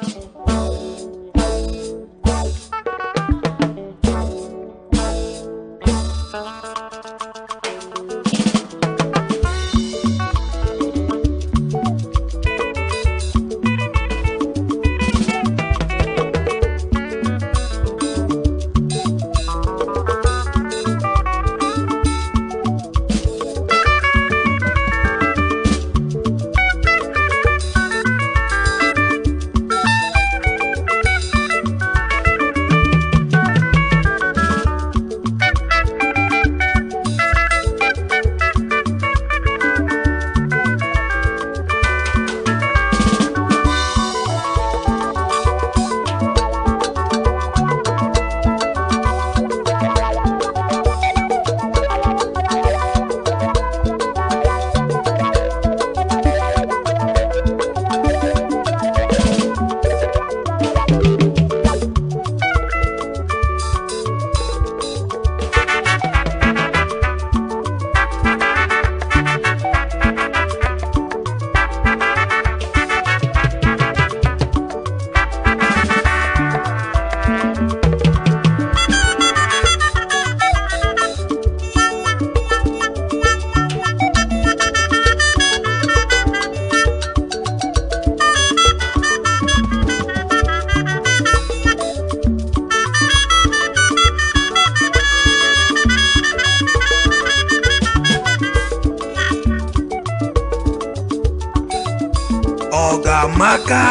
ọgamaka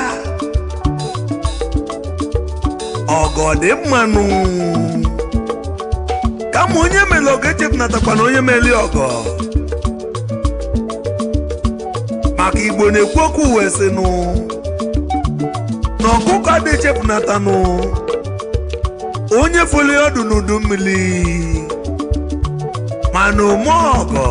ọgọ dị mmanụ kama onye mere ọgọ echepụnatakwa na onye meli ọgọ maka igbo na-ekwu okwu wee sịnụ na ọkụkọ adị echepụnatanụ onye foli ọdụ n'udu mmiri mana ome ọgọ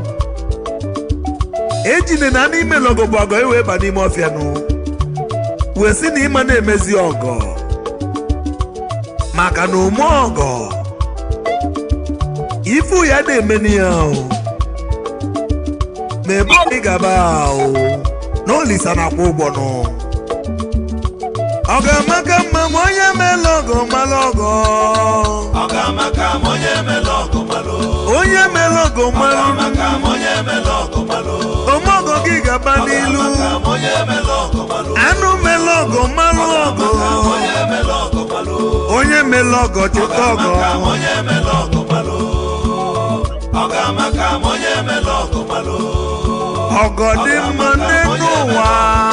ejine na n'ime logo bụ ọgọ iwee ba n'ime ọfịa nụ wee sị na ịma na-emezi ọgọ maka na ome ọgọ ifu ya na-emeni ya o ma ebe ị gaba o na olisa na-akwụ ụgbọ nụ ọ ga-amaka mma ma onye meela ọgọ mara ọgọ ọgamaka ma onye mele ọgụ malụ onye meela ọgọ mara ọgamaka ma onye mele ọgụ malụ ome ọgọ gị gaba n'ilu ọgamaka ma onye mele ọgụ malụ anụ meela ọgọ mara ọgọ ọgamaka ma onye mele ọgụ malụ onye meela ọgọ cheta ọgọ ọgamaka ma onye mele ọgụ malụ ọgamaka ma onye mele ọgụ malụ ọgọ dị mma n'elu ụwa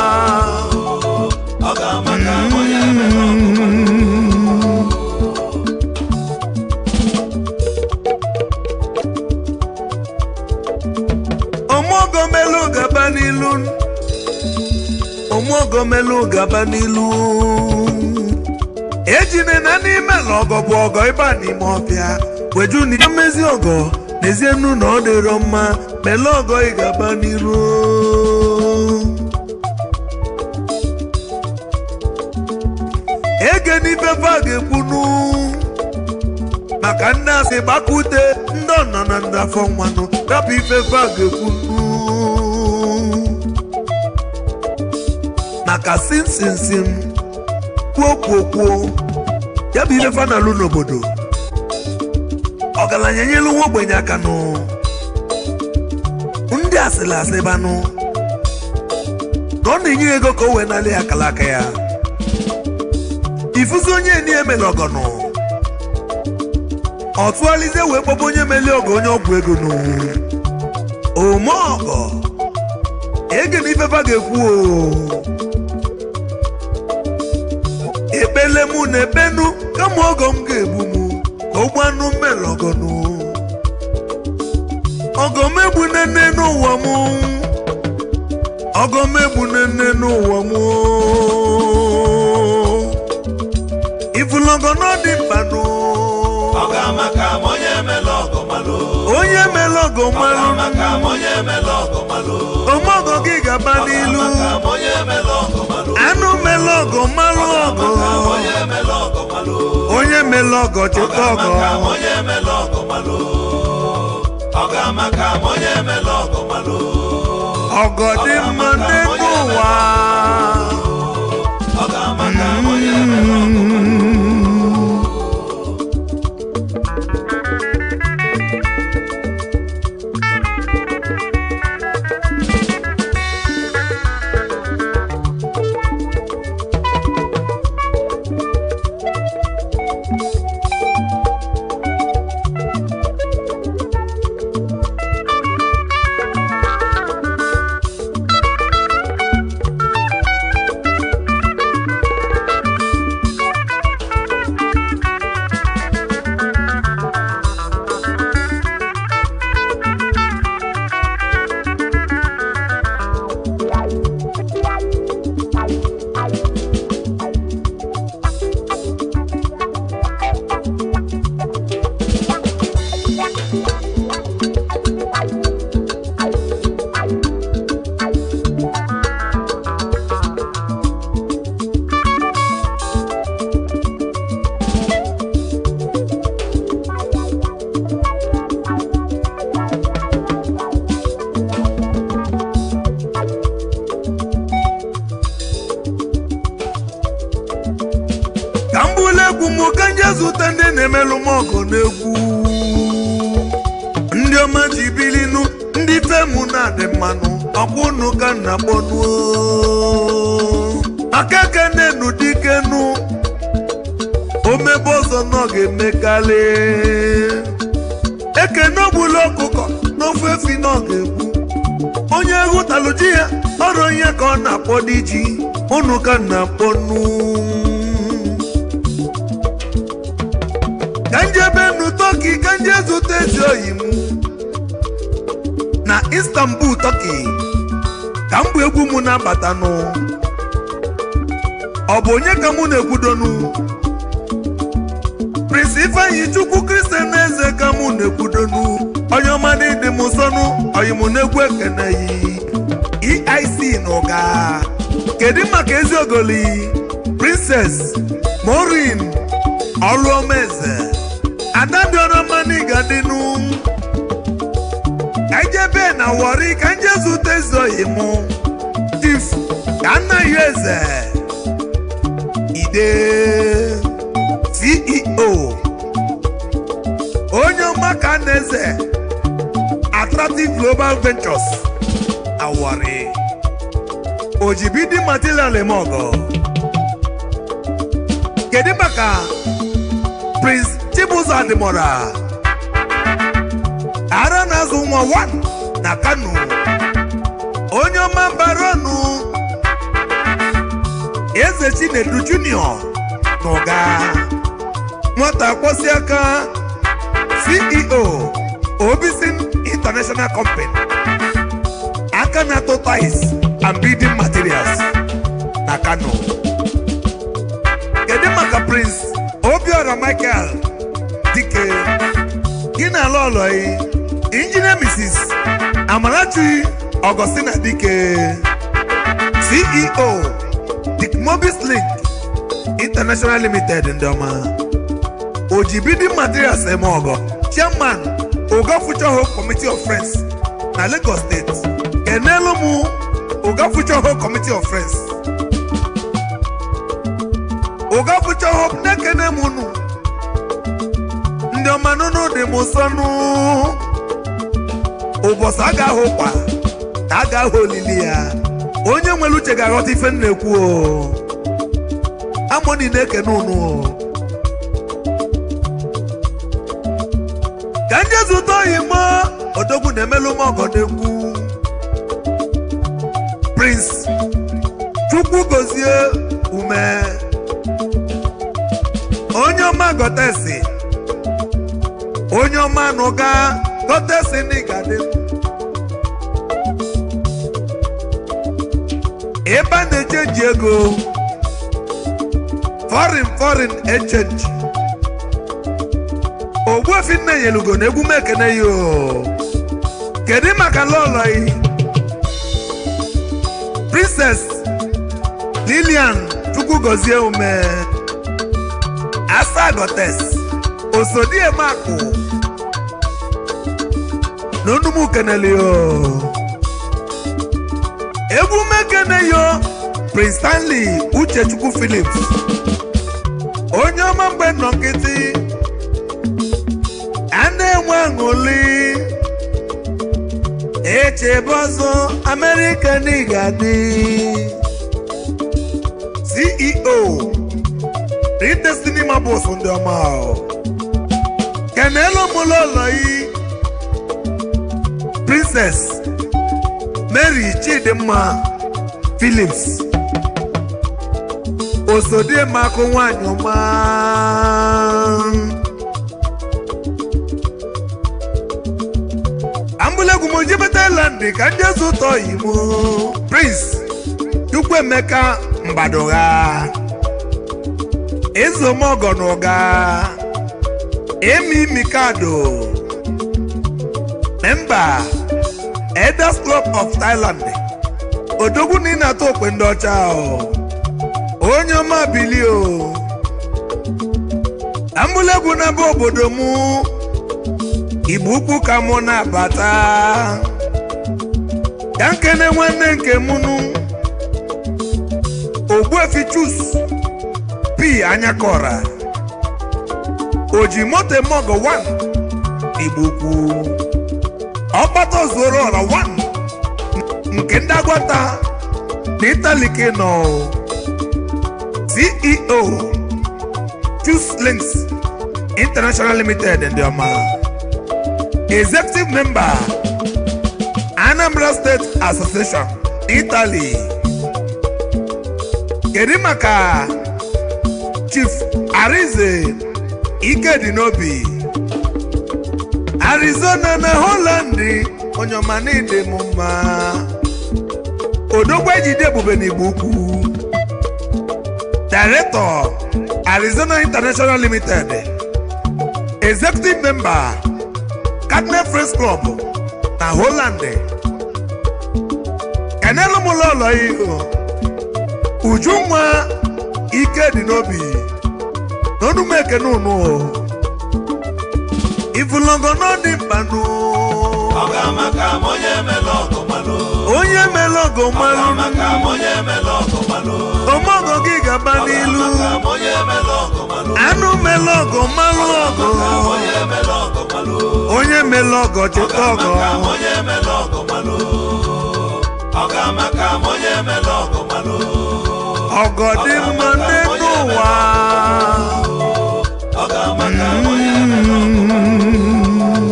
ọgamaka ma onye mele ọgụ malụ ọmụọgọ melu gaba n'ilu ọmụọgọ melu gaba n'ilu ejine na n'ime na ọgọ bụ ọgọ ịba n'ime ọbịa weju na ihe mmezi ọgọ n'ezie nnu na ọ dịrọ mma melu ọgọ ị gaba n'ilu ege n'ife fa ga-ekwunu maka ndị asị gbakute ndị ọnọ na ndị afọ nwanụ rapụ ife fa ga-ekwunu maka sinsinsin kwuo kwuo kwuo ya bụ ife fa na-alụ n'obodo ọgaranya nyelu nwa ogbenye aka nụ ndị asịrị asị banụ na ọ na-enye ya ego ka o wee nalị ya akala aka ya ifuzi onye eni emela ọgọnụ ọ tụgharịzie wee kpọba onye meli ọgọ onye ọgwụ ego n'owu ome ọgọ ege na ifefa ga-ekwu o ekpele mụ na ebenu kama ọgọ m ga-egbu mụ ka ụgbọ anụ mmele ọgọnụ ọgọ m egbu nene n'ụwa mụ ọgọ m egbu nene n'ụwa mụ ifulọgọ n'ọdị mkpanụ ọgamaka ma onye mele ọgụ malụ onye mere ọgọ mmanụ ọgamaka ma onye mele ọgụ malụ ọmọgọ gị gaba n'ilu ọgamaka ma onye mele ọgụ malụ anụ mere ọgọ mmanụ ọgọ onye mele ọgụ malụ onye mere ọgọ cheta ọgọ ọgamaka ma onye mele ọgụ malụ ọgamaka ma onye mele ọgụ malụ ọgọ dị mma n'elu ụwa egwu m ka nje zụta ndị na-emelụ m ọgụ n'egwu ndị ọma ji bilinu ndị femu na-adị mmanụ ọkwụnụ ka nna kpọnuo aka kenenu dikenu omebe ọzọ nọ ga-emekarị ekene ogbula ọkụkọ n'ofe efi nọ ga-egbu onye hụtalụ ji ya ọrụ ihe ka ọ na-akpọ dị ji ụnụ ka na-akpọ nu ka njebe nu tọki ka nje zụta ezi oyi m na istanbul tọki ka m bụ egwu m na-abatanụ ọ bụ onye ka mụ na-ekwudonu prince ifeanyi chukwu kristian eze ka mụ na-ekwudonu onye ọma dị m nsọnụ oyim na-egwu ekene yi eic n'ụga kedu maka ezi ogoli princess morin ọlụọmaeze adadịọrọmanigadịnụ ka ijebe na wọri ka nje zụta ezi oyi mụ chief ka anaghị eze ide ceo onye ọma ka na-eze attractive global ventures awari ojibidi material emogo kedu maka prince chibuzo adimora ara na-azụ nwa 1 na kano onye ọma baronu eze chinedu junior n'ụga nwata kwọsi aka ceo obisin international company aka na-atụ ties and building materials na kano kedu maka prince obiora michael dike gị na ala ọlọyi injinia mrs amarachi augustina dike ceo dick mobis link international limited ndị ọma ojibidi materials eme ọgọ chairman oga future hope committee of friends na lagos state kenelu m oga future hope committee of friends oga future hope na-ekene m unu ndị ọma nụnụ dị m nsọnụ ụbọchị a ga-ahụ kwa ka a ga-ahụ olili ya onye nwere uche ga-aghọta ife m na-ekwu o amoni na-ekene unu o ka ndị zụta oyi mọ odogwu na-emelụ m ọgọ na-ekwu prince chukwu gozie ume onye ọma gọtesi onye ọma nụga gọtesi n'igade ebe a na-echenji ego foreign foreign exchange ogbuefi nna nyelugo na egwu m ekene ya o kedu maka lọlọyi princess lilian chukwugozie ume asa gotes osodiemakụ na onumu keneli o egwu m ekene yo prince stanley uchechukwu philips onye ọma mgbe nọ nkịtị a na-enwe aṅụli echebe ọzọ amerịka n'igadi ceo ridestiny mabụs ndị ọma kenelu mụlọlọyi princess mary chidimma philips osodiemakụ nwanyị ọma ambụlegwu m jebeta landị ka ndị eze ụtọ imo prince chukwuemeka mbadogha ezomọgọ na ụga emi mikado memba elders club of thailand odogwu na ị na-atụ okwe ndị ọcha o. onye ọma bili o ambụlegwu na-aba obodo mụ igbo ukwu ka mụ na-abata ya nkene nwanne nke mụnụ ogbuefi chus p anyakọra ojimoto mogo 1 igbo ukwu ọkpata ozuoro ọra 1 nke ndị agwata na italike nọ ceo choose links international limited ndị ọma executive member anambra state association italy kedu maka chief arize ikedi n'obi arizona na holland onye ọma n'ide m mma odogwu ejide ebube n'igbo ukwu director arizona international limited executive member cardinal friends club na holland kenelu m ụlọ ihu ujunwa ike dị n'obi n'onume ekene unu ifulongo n'ọdị mkpanụ ọ ga-amaka ma onye mele ọgụ malụ onye mere ogo ọ mmanụ ga-amaka ma onye mele ọgụ malụ omogo gị gaba ọ n'ilu ga-amaka ma onye mele ọgụ malụ anụ mere ogo mmanụ ọgụ maka ma onye mele ọgụ malụ onye mere ogo ọ cheta ọgọ ga-amaka ma onye mele ọgụ malụ ọ ga-amaka ma onye mele ọgụ malụ ọgọ dị mma n'elu ụwa ọ ga-amaka ma onye mele ọgụ malụ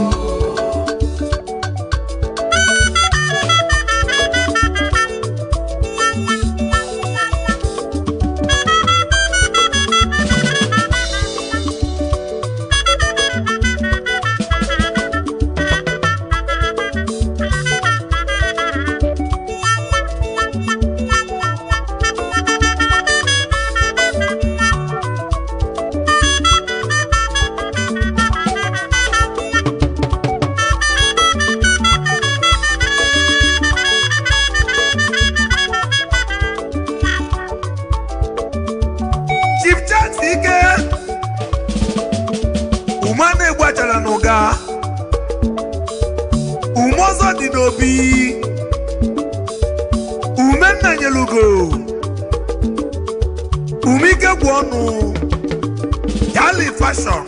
chief chat ike ume a na-egbachara n'ụga ume ọzọ dị n'obi ume nna nyelugo ume ike gwụ ọnụ yali fashọn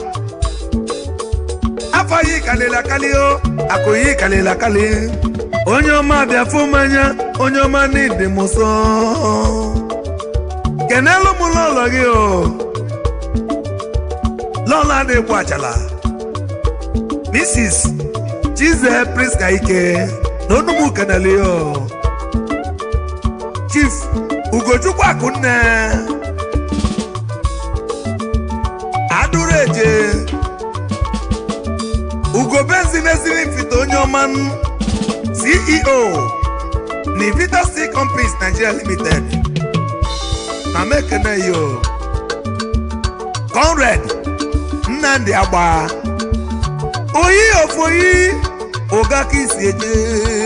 afọ yi kalịla akali o akụ yi kalịla akali onye ọma bịa fụ mmanya onye ọma n'ịdị m nsọ kenelu m lọlọ gị o lọlọ adịgbu achala mrs chize priska ike na onugbu kenele o chief ugochukwu akụnne adụrụ eje ugo benzin eziri mfite onye ọma ceo na Vita Steel Companies Nigeria Limited na mekene yo Conrad Nnamdi Agba oyi ofoyi oga ka isi eje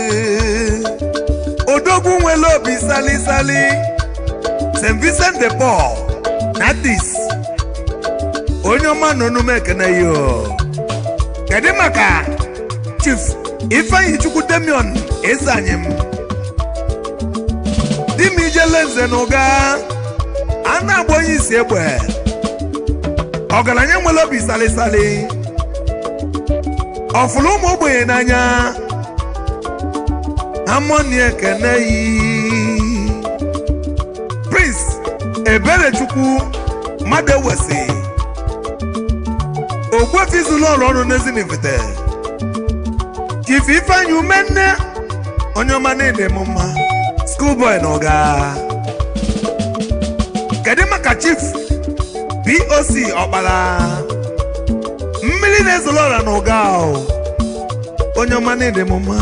odogwu nwere obi sali sali St. Vincent de Paul Natis onye ọma nọ n'ume ekene yo kedu maka Chief Ifeanyi Chukwu Demion Ezanyem di m ijele nze na ụga a na-agba onye isi egbe ọgaranya nwere obi salisali ọfụrụ ụmụ ogbenye n'anya amoni ekene yi prince eberechukwu mmadụ ewesi ogbuefi zuru ọrụ ọrụ n'ezinifite chief ifeanyi umenne onye ọma na-ede m mma schoolboy na ụga kedu maka chief boc ọkpara mmiri na-ezoro ọra na ụga ahụ onye ọma na-ede m mma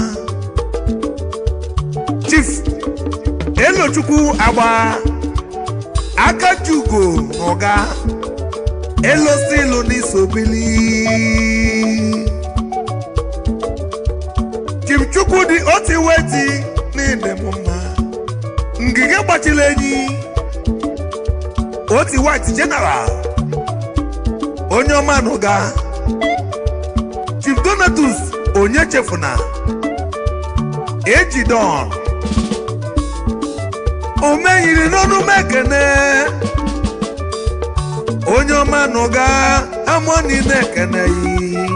chief elochukwu agba aka jugo na ụga elostilu n'isobili chief chukwu dị otu weti na-ede m mma ngige gbachiri enyi oti white general onye ọma n'ụga chief donatus onye chefuna ejidon omenyiri n'ọnụ mekene onye ọma n'ụga amoni na-ekeneghị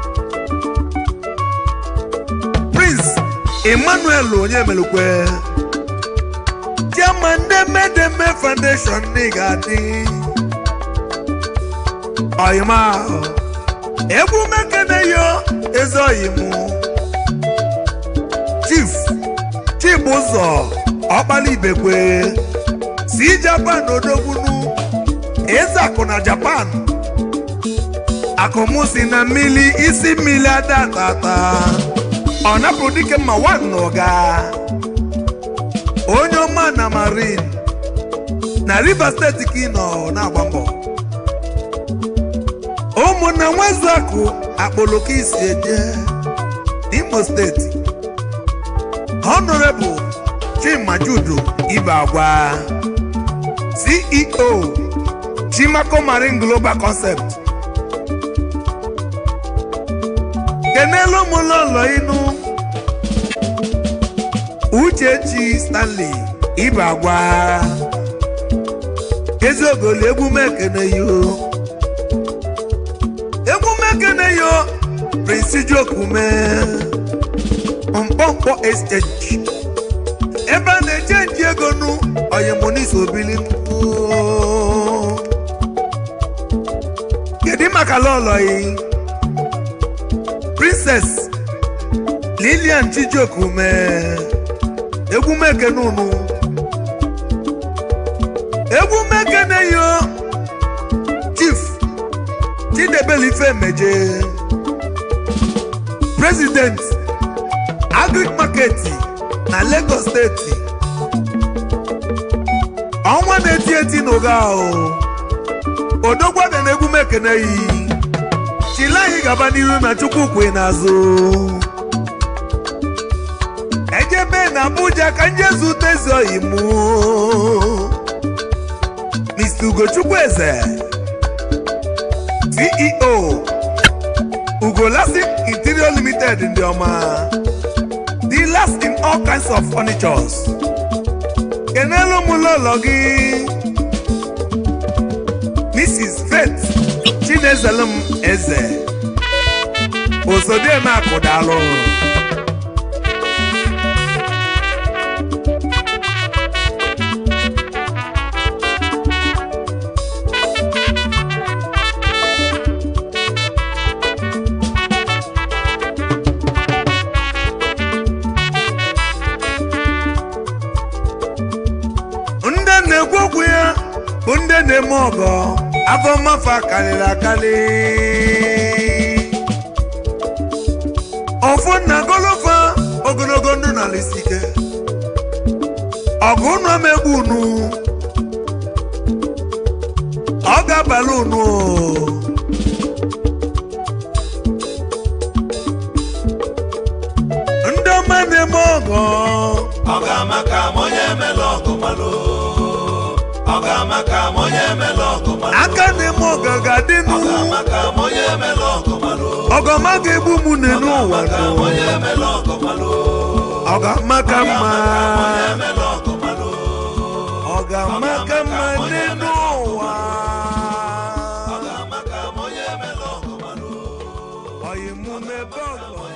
prince emmanuel onyemelukwe chairman demedeme foundation n'ịgadị ọyịma egwu mekeneyo eze ọyịmụ chief chibụzọ ọkpala ibekwe si japan odogbunu eze akụ na japan akụmụ si na mmiri isi mmiri adatata ọ napụrụ dike mma nwanne ụga onye ọma na marin na rivers steeti ka ị nọ na-agba mbọ ụmụnna nwezakụ akpọlọka isi eje imo steeti honorable chima judu ibe agwa ceo chimako marine global concept kenelu ụmụlọlọ inu uchechi stanley ibe agwa eziogolo egwume ekene yo egwume ekene yo prince jokume mkpọmkpọ exchange ebe a na-echenji ego nu oyemonis obili kedu maka lọlọyi princess lilian chijiokume egwumekene unu egwumekene yo chief chidebelife meje president agric market na lagos steeti ọnwa na-eti eti n'ụga ahụ odogwada na egwumekene yi chile anyị gaba n'iru na chukwukwe n'azụ ejebe na abuja ka njezu tezi oyi mụ mr ugochukwu eze ceo ugolasi interior limited ndị ọma dealers in all kinds of furnitures kenelu m lọlọ gị mrs faith chinezelem eze osodieme akụdalụ ndị na-ekwu okwu ya bụ ndị na-eme ọgọ afọ mmafa karịrị akarị ọfụ na golofa ogologo ndụ na ala isi ike ọgụ unu amegbu unu ọ ga-abalị unu ndị ọma na-eme ọgọ ọ ga-ama ka m onye emela ọgụ malụ ọ ga-ama ka m onye emela ọgụ malụ aka na-eme ọgọ ga-adị ọ n'ụ ga-ama ka m onye emela ọgụ malụ ọgọma ga-egbu m n'elu ụwa ka m nụ. onye emela ọgụ malụ ọ ga-ama ka mma onye emela ọgụ malụ ọ ga-ama ka mma n'elu ụwa ọ ga-ama ka m onye emela ọgụ malụ ọyịmụ mebe ọgọ